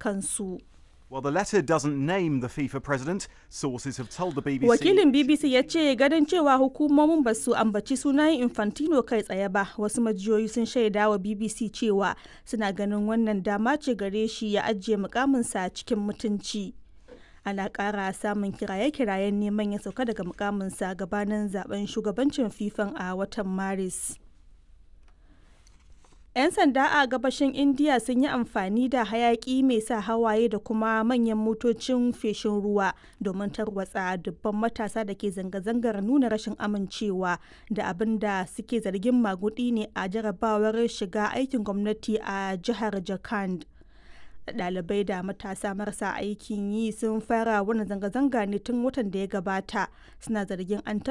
kansu. Well, the letter doesn't name the FIFA president. Sources have told the BBC. Wakilin BBC ya ce ganin cewa hukumomin ba su ambaci sunan Infantino kai tsaye ba, wasu majiyoyi sun shaida wa BBC cewa suna ganin wannan dama ce gare shi ya ajiye mukaminsa cikin mutunci. Ana ƙara samun kiraye-kirayen neman ya sauka daga mukaminsa gabanin zaben shugabancin FIFA a watan Maris. 'Yan sanda a gabashin Indiya sun yi amfani da hayaki mai sa hawaye da kuma manyan motocin feshin ruwa domin tarwatsa dubban matasa da ke zanga-zangar nuna rashin amincewa da abin da suke zargin magudi ne a jarabawar shiga aikin gwamnati a jihar Jharkhand. Ɗalibai da matasa marasa aikin yi sun fara wani zanga-zanga ne tun watan da ya gabata suna zargin an